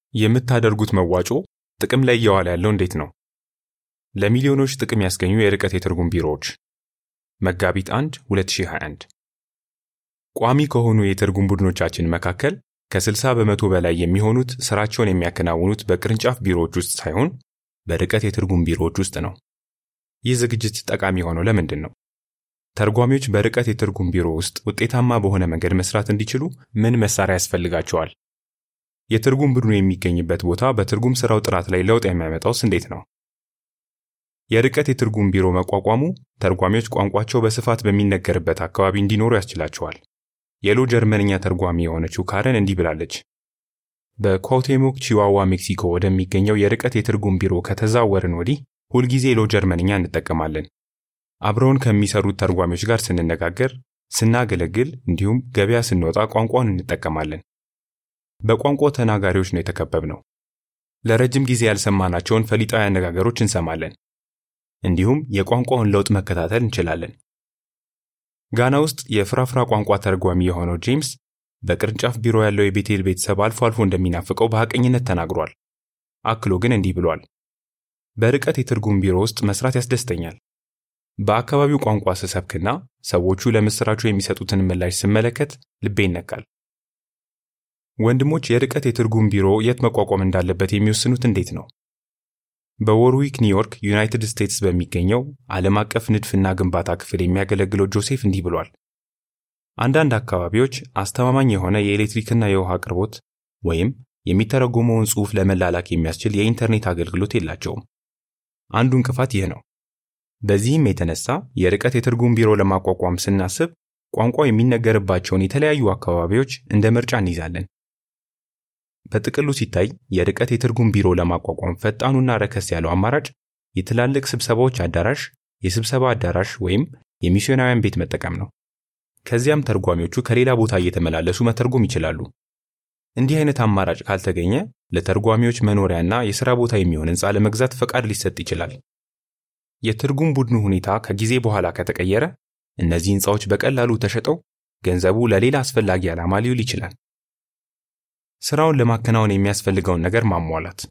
የምታደርጉት መዋጮ ጥቅም ላይ እየዋለ ያለው እንዴት ነው? ለሚሊዮኖች ጥቅም ያስገኙ የርቀት የትርጉም ቢሮዎች መጋቢት 1 2021 ቋሚ ከሆኑ የትርጉም ቡድኖቻችን መካከል ከ60 በመቶ በላይ የሚሆኑት ስራቸውን የሚያከናውኑት በቅርንጫፍ ቢሮዎች ውስጥ ሳይሆን በርቀት የትርጉም ቢሮዎች ውስጥ ነው። ይህ ዝግጅት ጠቃሚ የሆነው ለምንድን ነው? ተርጓሚዎች በርቀት የትርጉም ቢሮ ውስጥ ውጤታማ በሆነ መንገድ መስራት እንዲችሉ ምን መሳሪያ ያስፈልጋቸዋል? የትርጉም ቡድኑ የሚገኝበት ቦታ በትርጉም ስራው ጥራት ላይ ለውጥ የሚያመጣውስ እንዴት ነው? የርቀት የትርጉም ቢሮ መቋቋሙ ተርጓሚዎች ቋንቋቸው በስፋት በሚነገርበት አካባቢ እንዲኖሩ ያስችላቸዋል። የሎ ጀርመንኛ ተርጓሚ የሆነችው ካረን እንዲህ ብላለች። በኳውቴሞክ ቺዋዋ ሜክሲኮ ወደሚገኘው የርቀት የትርጉም ቢሮ ከተዛወርን ወዲህ ሁልጊዜ ሎ ጀርመንኛ እንጠቀማለን። አብረውን ከሚሰሩት ተርጓሚዎች ጋር ስንነጋገር፣ ስናገለግል እንዲሁም ገበያ ስንወጣ ቋንቋውን እንጠቀማለን። በቋንቋ ተናጋሪዎች ነው የተከበብነው። ለረጅም ጊዜ ያልሰማናቸውን ፈሊጣዊ አነጋገሮች እንሰማለን። እንዲሁም የቋንቋውን ለውጥ መከታተል እንችላለን። ጋና ውስጥ የፍራፍራ ቋንቋ ተርጓሚ የሆነው ጄምስ በቅርንጫፍ ቢሮ ያለው የቤቴል ቤተሰብ አልፎ አልፎ እንደሚናፍቀው በሐቀኝነት ተናግሯል። አክሎ ግን እንዲህ ብሏል። በርቀት የትርጉም ቢሮ ውስጥ መስራት ያስደስተኛል። በአካባቢው ቋንቋ ስሰብክና ሰዎቹ ለምስራቹ የሚሰጡትን ምላሽ ስመለከት ልቤ ይነካል። ወንድሞች የርቀት የትርጉም ቢሮ የት መቋቋም እንዳለበት የሚወስኑት እንዴት ነው? በዎርዊክ ኒውዮርክ ዩናይትድ ስቴትስ በሚገኘው ዓለም አቀፍ ንድፍና ግንባታ ክፍል የሚያገለግለው ጆሴፍ እንዲህ ብሏል። አንዳንድ አካባቢዎች አስተማማኝ የሆነ የኤሌክትሪክና የውሃ አቅርቦት ወይም የሚተረጎመውን ጽሑፍ ለመላላክ የሚያስችል የኢንተርኔት አገልግሎት የላቸውም። አንዱ እንቅፋት ይህ ነው። በዚህም የተነሳ የርቀት የትርጉም ቢሮ ለማቋቋም ስናስብ ቋንቋ የሚነገርባቸውን የተለያዩ አካባቢዎች እንደ ምርጫ እንይዛለን። በጥቅሉ ሲታይ የርቀት የትርጉም ቢሮ ለማቋቋም ፈጣኑና ረከስ ያለው አማራጭ የትላልቅ ስብሰባዎች አዳራሽ፣ የስብሰባ አዳራሽ ወይም የሚስዮናውያን ቤት መጠቀም ነው። ከዚያም ተርጓሚዎቹ ከሌላ ቦታ እየተመላለሱ መተርጎም ይችላሉ። እንዲህ አይነት አማራጭ ካልተገኘ ለተርጓሚዎች መኖሪያና የሥራ ቦታ የሚሆን ሕንፃ ለመግዛት ፈቃድ ሊሰጥ ይችላል። የትርጉም ቡድኑ ሁኔታ ከጊዜ በኋላ ከተቀየረ እነዚህ ሕንፃዎች በቀላሉ ተሸጠው ገንዘቡ ለሌላ አስፈላጊ ዓላማ ሊውል ይችላል። ስራውን ለማከናወን የሚያስፈልገውን ነገር ማሟላት።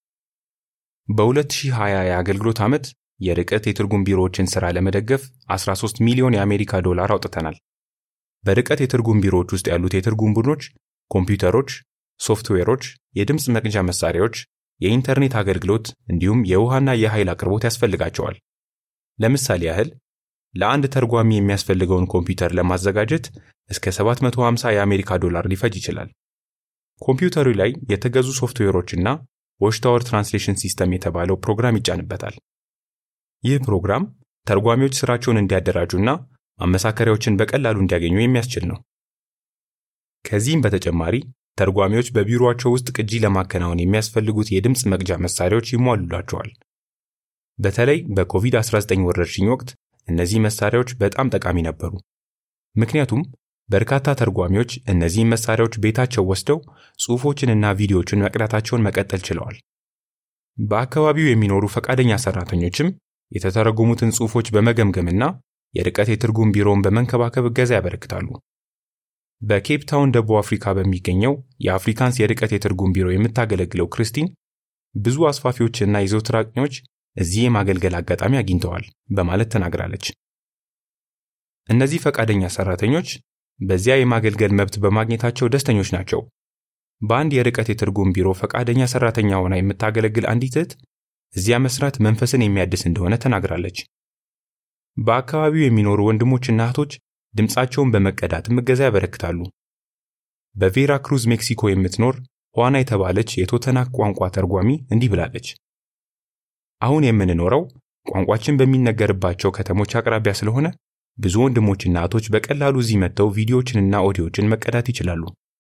በ2020 የአገልግሎት ዓመት የርቀት የትርጉም ቢሮዎችን ሥራ ለመደገፍ 13 ሚሊዮን የአሜሪካ ዶላር አውጥተናል። በርቀት የትርጉም ቢሮዎች ውስጥ ያሉት የትርጉም ቡድኖች ኮምፒውተሮች፣ ሶፍትዌሮች፣ የድምፅ መቅጃ መሳሪያዎች፣ የኢንተርኔት አገልግሎት እንዲሁም የውሃና የኃይል አቅርቦት ያስፈልጋቸዋል። ለምሳሌ ያህል ለአንድ ተርጓሚ የሚያስፈልገውን ኮምፒውተር ለማዘጋጀት እስከ 750 የአሜሪካ ዶላር ሊፈጅ ይችላል። ኮምፒውተሩ ላይ የተገዙ ሶፍትዌሮችና ዎችታወር ትራንስሌሽን ሲስተም የተባለው ፕሮግራም ይጫንበታል። ይህ ፕሮግራም ተርጓሚዎች ስራቸውን እንዲያደራጁና ማመሳከሪያዎችን በቀላሉ እንዲያገኙ የሚያስችል ነው። ከዚህም በተጨማሪ ተርጓሚዎች በቢሮአቸው ውስጥ ቅጂ ለማከናወን የሚያስፈልጉት የድምፅ መቅጃ መሳሪያዎች ይሟሉላቸዋል። በተለይ በኮቪድ-19 ወረርሽኝ ወቅት እነዚህ መሳሪያዎች በጣም ጠቃሚ ነበሩ። ምክንያቱም በርካታ ተርጓሚዎች እነዚህን መሳሪያዎች ቤታቸው ወስደው ጽሑፎችንና ቪዲዮዎችን መቅዳታቸውን መቀጠል ችለዋል። በአካባቢው የሚኖሩ ፈቃደኛ ሰራተኞችም የተተረጎሙትን ጽሑፎች በመገምገምና የርቀት የትርጉም ቢሮውን በመንከባከብ እገዛ ያበረክታሉ። በኬፕ ታውን ደቡብ አፍሪካ በሚገኘው የአፍሪካንስ የርቀት የትርጉም ቢሮ የምታገለግለው ክርስቲን ብዙ አስፋፊዎችና የዘውትር አጥኚዎች እዚህ የማገልገል አጋጣሚ አግኝተዋል በማለት ተናግራለች። እነዚህ ፈቃደኛ ሰራተኞች በዚያ የማገልገል መብት በማግኘታቸው ደስተኞች ናቸው። በአንድ የርቀት የትርጉም ቢሮ ፈቃደኛ ሰራተኛ ሆና የምታገለግል አንዲት እህት እዚያ መስራት መንፈስን የሚያድስ እንደሆነ ተናግራለች። በአካባቢው የሚኖሩ ወንድሞችና እህቶች ድምፃቸውን በመቀዳትም እገዛ ያበረክታሉ። በቬራ ክሩዝ ሜክሲኮ የምትኖር ኋና የተባለች የቶተናክ ቋንቋ ተርጓሚ እንዲህ ብላለች። አሁን የምንኖረው ቋንቋችን በሚነገርባቸው ከተሞች አቅራቢያ ስለሆነ ብዙ ወንድሞችና እህቶች በቀላሉ እዚህ መጥተው ቪዲዮዎችንና ኦዲዮችን መቀዳት ይችላሉ።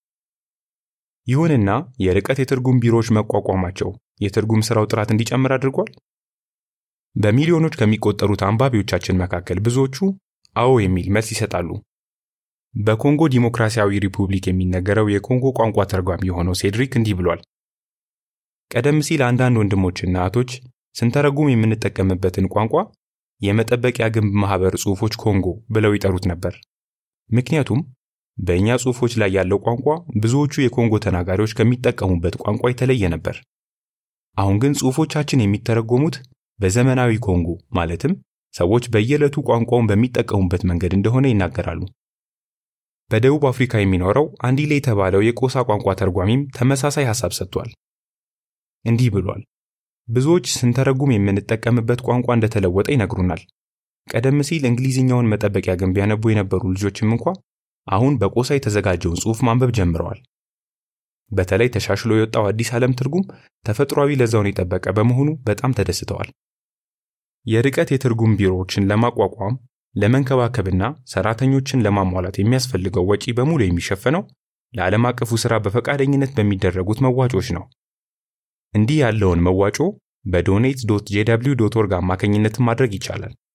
ይሁንና የርቀት የትርጉም ቢሮዎች መቋቋማቸው የትርጉም ሥራው ጥራት እንዲጨምር አድርጓል? በሚሊዮኖች ከሚቆጠሩት አንባቢዎቻችን መካከል ብዙዎቹ አዎ የሚል መልስ ይሰጣሉ። በኮንጎ ዲሞክራሲያዊ ሪፑብሊክ የሚነገረው የኮንጎ ቋንቋ ተርጓሚ የሆነው ሴድሪክ እንዲህ ብሏል። ቀደም ሲል አንዳንድ ወንድሞችና እህቶች ስንተረጉም የምንጠቀምበትን ቋንቋ የመጠበቂያ ግንብ ማህበር ጽሑፎች ኮንጎ ብለው ይጠሩት ነበር። ምክንያቱም በእኛ ጽሑፎች ላይ ያለው ቋንቋ ብዙዎቹ የኮንጎ ተናጋሪዎች ከሚጠቀሙበት ቋንቋ የተለየ ነበር። አሁን ግን ጽሑፎቻችን የሚተረጎሙት በዘመናዊ ኮንጎ ማለትም ሰዎች በየዕለቱ ቋንቋውን በሚጠቀሙበት መንገድ እንደሆነ ይናገራሉ። በደቡብ አፍሪካ የሚኖረው አንዲሌ የተባለው የቆሳ ቋንቋ ተርጓሚም ተመሳሳይ ሐሳብ ሰጥቷል። እንዲህ ብሏል። ብዙዎች ስንተረጉም የምንጠቀምበት ቋንቋ እንደተለወጠ ይነግሩናል። ቀደም ሲል እንግሊዝኛውን መጠበቂያ ግን ቢያነቡ የነበሩ ልጆችም እንኳ አሁን በቆሳ የተዘጋጀውን ጽሑፍ ማንበብ ጀምረዋል። በተለይ ተሻሽሎ የወጣው አዲስ ዓለም ትርጉም ተፈጥሯዊ ለዛውን የጠበቀ በመሆኑ በጣም ተደስተዋል። የርቀት የትርጉም ቢሮዎችን ለማቋቋም ለመንከባከብና ሰራተኞችን ለማሟላት የሚያስፈልገው ወጪ በሙሉ የሚሸፈነው ለዓለም አቀፉ ሥራ በፈቃደኝነት በሚደረጉት መዋጮች ነው። እንዲህ ያለውን መዋጮ በዶኔት ዶት ጄደብሊው ዶት ኦርግ አማካኝነትን ማድረግ ይቻላል።